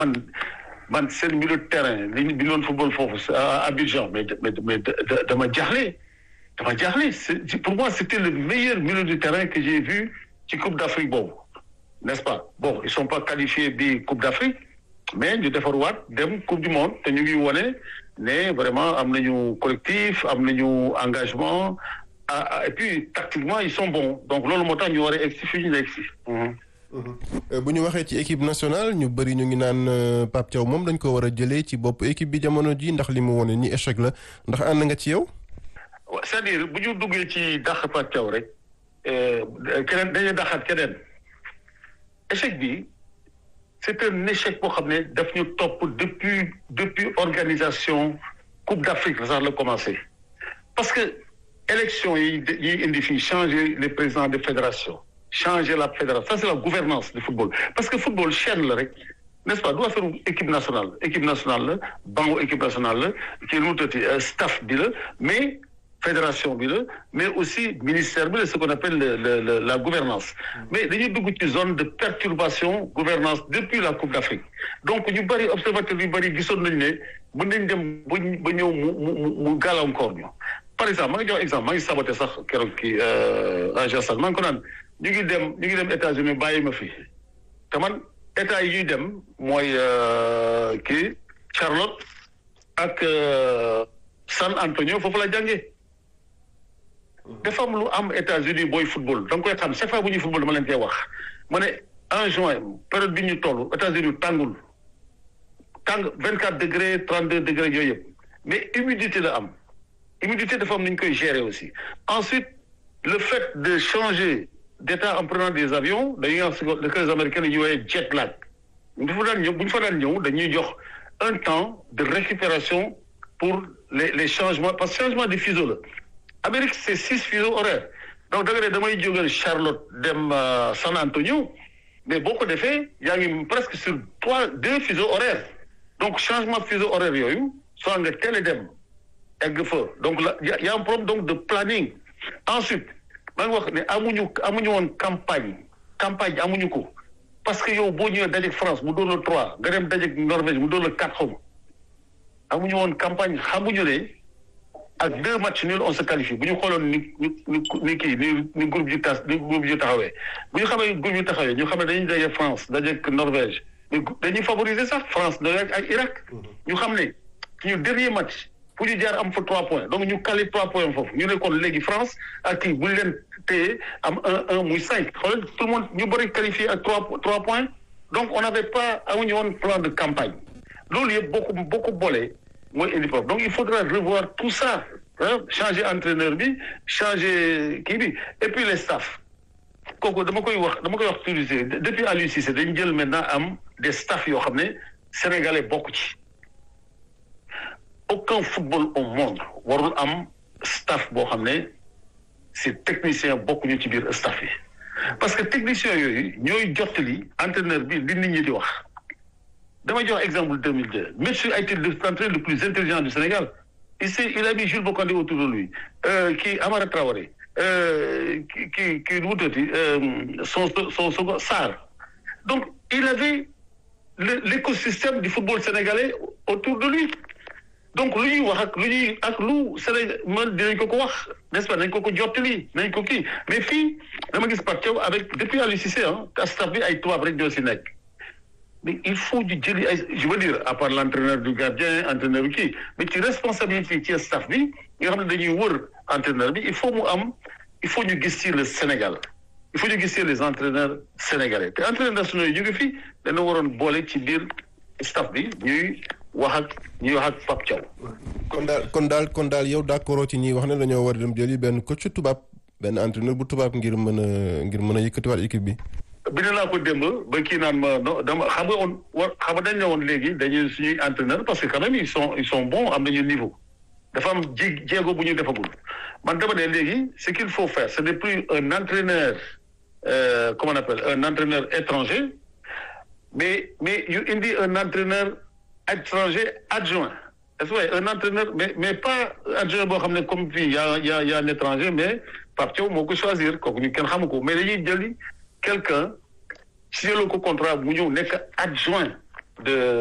man man seen milieu de terrain li ñu bi ñu doon football foofu à Abidjan mais mais mais dama jaaxle dama jaaxle c'est pour moi c'était le meilleur milieu de terrain que j'ai vu ci Coupe d'Afrique boobu n'est-ce pas bon ils sont pas qualifiés bi Coupe d'Afrique mais ñu defarwaat dem Coupe du Monde te ñu ngi wone ne vraiment am nañu collectif am nañu engagement ah et puis tactiquement ils sont bons donc loolu moo tax ñu war a egg si fii ñu egg si. bu ñu waxee ci équipe nationale ñu bëri ñu ngi naan Pape Thiaw moom dañ ko war a jëlee ci bopp équipe bi jamono ji ndax li mu wone ni échec la ndax ànd nga ci yow. c'est-à-dire bu ñu duggee ci dàq Pape Thiaw rek keneen dañuy dàqaat keneen échec bi c'est un échec boo xam ne daf ñu topp depuis depuis organisation Coupe d'Afrique la sax la commencé parce que élection yi yi indi fii changer les présidents de fédération changer la fédération ça c'est la gouvernance du football parce que football chaîne la rek n'est-ce pas du affaire équipe nationale équipe nationale la bangu équipe nationale la kii nu mu tëddee staff bi la mais fédération bi la mais aussi ministère bi la ce qu'on appelle le, le, le, la gouvernance mais dañuy dugg ci zone de perturbation gouvernance depuis la Coupe d'Afrique donc ñu bëri observateurs yu bëri gisoon nañu ne mën nañ dem ba ba ñëw mu mu mu gàllankoor ñu par exemple maa ngi jox exemple maa ngi saboté sax keroog kii agence maa ngi ko naan ñu ngi dem ñu ngi dem États-Unis bàyyi ma fi te man état yi ñuy dem mooy kii Charlotte ak San Antonio foofu la jàngee dafa am lu am États-Unis booy football da nga koy xam chaque fois bu ñuy football dama leen koy wax ma ne en juin période bi ñu toll États-Unis tàngul tàng vingt quatre degré trente deux degré yooyu yëpp mais humidité la am humidité dafa am ni ñu koy gérer aussi ensuite le fait de changer d'état en prenant des avions dañuy wax ce que les Américains dañuy woowee jet lag bu fa daan ñëw bu ñu fa daan ñëw dañuy jox un temps de récupération pour les les changements parce que changement de fuseau la Amérique c'est six fuseaux horaires donc da nga ne damay jógee Charlotte dem San Antonio mais boo ko defee yaa ngi presque sur trois deux fuseaux horaires donc changement de fuseau horaire yooyu soit nga teel a dem egg fa donc là y a un problème donc de planning ensuite maa ngi wax ne amuñu amuñu woon campagne campagne amuñu ko parce que yow boo ñëwee dajeeg France mu doon la trois nga dem dajeeg Norvège mu doon la quatre xaw ma amuñu woon campagne xamuñu ne ak deux matchs nuls on se qualifie bu ñu xooloon ni ni ni kii ni ni groupe ji tas ni groupe ji taxawee bu ñu xamee groupe ji taxawee ñu xam ne dañuy dajeeg France dajeeg Norvège dañuy favoriser sax France dajeeg ak Irak ñu xam ne ñu dernier match fu ñu jaar am fa trois points donc ñu calé trois points foofu ñu ne kon léegi France ak kii bu ñu leen téye am un un muy cinq xoolal tout le monde ñu bëri qualifié ak trois trois points donc on n'avait pas amuñu woon plan de campagne loolu yëpp boo ko boo ko boolee mooy indi problème donc il faudra revoir tout ça hein, changer entraîneur bi changer kii bi et puis les staffs kooku dama koy wax dama koy wax utiliser depuis Aliou Cissé dañu jël maintenant am des staffs yoo xam ne sénégalais bokk ci aucun football au monde warul am staff boo xam ne c'est technicien bokkuñu ci biir staff yi parce que technicien yooyu ñooy jottali entraîneur bi li nit ñi di wax dama jox exemple 2002 Metsu a été l'entraîneur le plus intelligent du Sénégal il s'est il a mis Jules Bocandé autour de lui kii Amara Traoré kii kii kii nu mu tuddati son son son Sarr donc il avait l'écosystème du football sénégalais autour de lui donc lu ñuy wax ak lu ñuy ak lu Sénégal man dinañ ko ko wax n'est-ce pas nañ ko ko jottali nañ ko kii mais fii dama gis Pape Thiaw avec depuis Aliou Cissé ah staff bi ay tubaab rek ñoo si nekk mais il faut ñu jëli ay je veux dire à part l'entraîneur du gardien entraîneur bi kii mais ci responsabilité ci staff bi nga xam ne dañuy wër entraîneur bi il faut mu am il faut ñu gis ci le Sénégal il faut ñu gis ci les entraîneurs sénégalais te entraîneurs nationaux yi ñu ngi fi dana waroon boole ci biir staff bi ñuy wax ak ñuy wax ak Pape Thiaw. kon daal kon daal kon daal yow d'accord ci ñi wax ne dañoo war a dem jëli benn coach tubaab benn entraîneur bu tubaab ngir mën a ngir mën a yëkkatiwaat équipe bi. bind naa ko démb ba kii naan ma dama xam nga woon war xam nga dañ ne woon léegi dañuy suñuy entraîneur parce que quand même ils sont ils sont bons am nañu niveau dafa am jé jéego bu ñu defagul man dama ne léegi ce qu'il faut faire ce n'est plus un entraîneur euh, comment on appelle un entraîneur étranger mais mais yu indi un entraîneur étranger adjoint est-ce que un entraîneur mais mais pas adjoint boo xam ne comme fii y a y a y a un étranger mais Pape Thiaw moo ko choisir kooku ñu kenn xamu ko mais dañuy jëli quelqu'un si jëloo ko contrat mu ñëw nekk adjoint de